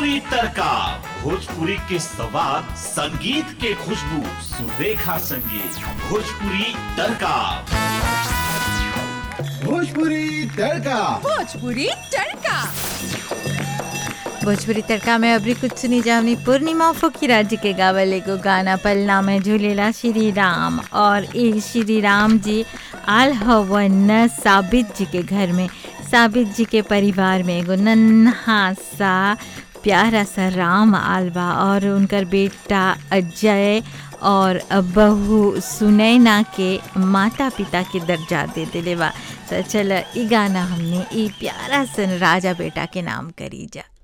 भोजपुरी तड़का भोजपुरी के सवाद संगीत के खुशबू सुरेखा संगीत भोजपुरी तड़का भोजपुरी तड़का भोजपुरी तड़का भोजपुरी तड़का में अबरी कुछ सुनी जावनी पूर्णिमा फुकीरा जी के गावल एगो गाना पलना में झूलेला श्री राम और ए श्री राम जी आल हवन साबित जी के घर में साबित जी के परिवार में एगो नन्हा सा प्यारा सा राम आलबा और उनकर बेटा अजय और बहू सुनैना के माता पिता के दर्जा दे दिले बा तो चल ई गाना हमने ई प्यारा सन राजा बेटा के नाम करी जा